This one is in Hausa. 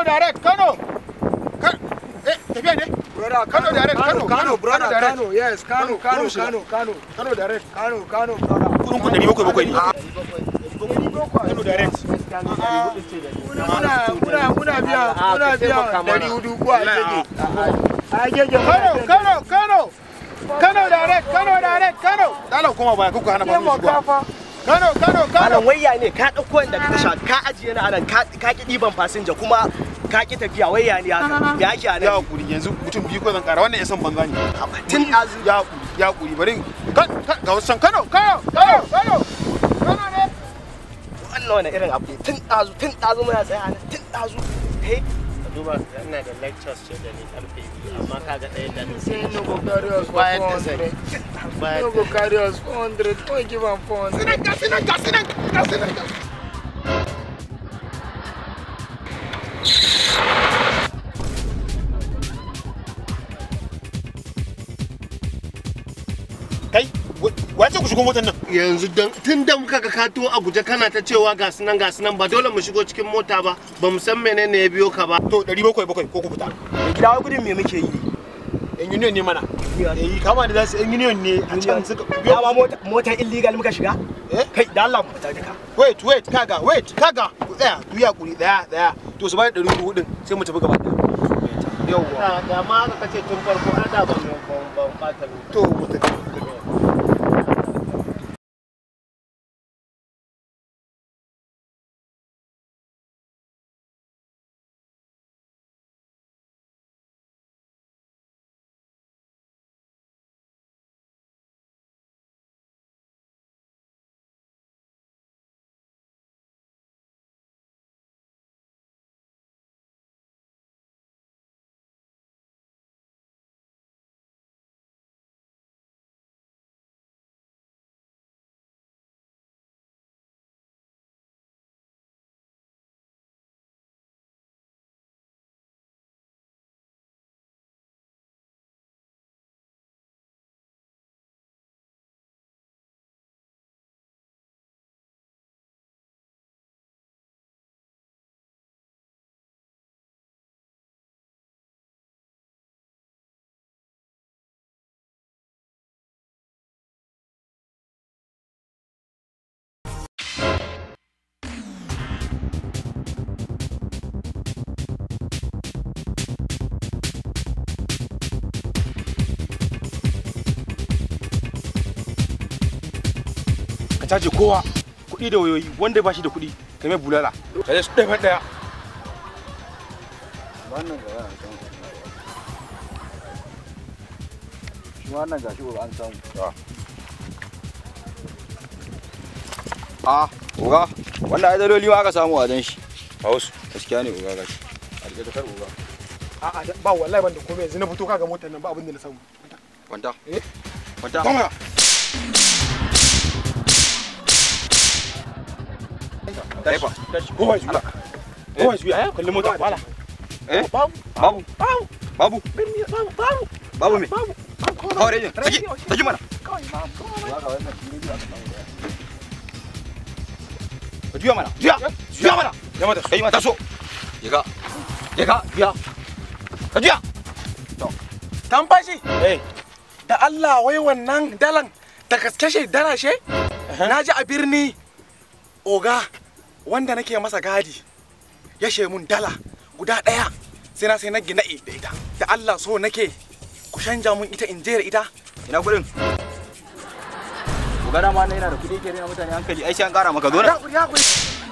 Kano direct, Kano. Ka- Eh, tafiya ne? Brother, Kano direct, Kano, Kano, Kano, brother, Kano direct. Kano, yes, Kano, Kano, Kano, Kano shiga. Kano, Kano, Kano direct. Kano, Kano, brother. Kudin ku ɗari bakwai bakwai ne. Kano direct. Muna muna muna biya muna biya dari hudu ko a jeje. A jeje. Kano, Kano, Kano. Kano direct, Kano direct, Kano. Dala kuma baya kuka hana Ke fasin mo shigowa. kafa. Kano, Kano, Kano. Malam wayya ne ka ɗauko wanda ka tasha ka ajiye ni anan ka ka ki ɗiban fasinja kuma ka ki tafiya wayya ne haka me ake a Ya nan hakuri yanzu mutum biyu ko zan kara wannan ya san banza ne. tun ɗazu Ya hakuri, ya hakuri bari. Kan, kan, ga wasu can Kano, Kano, Kano, Kano. Kano ne. wannan wani irin abu ne tun ɗazu tun ɗazu muna tsaye a nan tun ɗazu hey duba ina da lectures ce da ni karfe biyu amma kaga ɗaya da ni Say no go carry us for Quiet 400. Quiet No go carry us 400. Don't give am 400. Sinan, ga sinan, ga sinan, ga sinan, ga sinan. Kai, wace ku shigo motar nan? yanzu don tun da muka ga kato a guje kana ta cewa ga sunan ga sunan ba dole mu shigo cikin mota ba ba mu san menene ya biyo ka ba To, ɗari bakwai bakwai ko ku fita. mai gida wai gudun me muke yi Yan union ne mana. Eh, kama da za su yan union ne a can suka ya ba mota motar illegal muka shiga Eh? kai da Allah mu fita duka Wait, wait, kaga, wait, kaga. Ku tsaya, ku yi hakuri, ɗaya, ɗaya. To, su bani ɗari hudu ɗin sai mu tafi gaba ɗaya. Yawwa. da da ma aka kace tun farko an da ban ban ban fata To, mu tafi. Ka caje kowa, kuɗi da wayoyi, wanda ba shi da kuɗi, ka mai bulala. Ka su ɗaya ɗaya. Wannan ga yana can. Shi wannan gashi ba an samu. Ah, oga, wannan ai daloli ma aka samu a dan shi. A wasu. Gaskiya ne oga gashi. A rike takar oga. A'a, ba wallahi ban da komai yanzu na fito kaga motar nan ba abin da na samu. Kwanta. Eh? Kwanta. Kama. Taifa. Kowa juya. Kowa juya. Kalli mota. Wala. Eh? Babu. Babu. Babu. Babu. Babu. Babu me? Babu. Kawai rejin. Saki. Saki mana. Ka juya mana. Juya. Juya mana. Ya mata. Kai mata so. Je ka. Je ka. Juya. Ka juya. Tamfashi, Eh. da Allah wai wannan dalan da gaske dala she? Na ji a birni oga wanda nake masa gadi ya she mun dala guda ɗaya sai na sai na gina da ita. Da Allah so nake ku canja mun ita in jera ita. Ina kuɗin. Ku gana ma na yana da kuɗi ke rena mutane hankali ai sai an ƙara maka zo na. Ya kuri, ya kuri.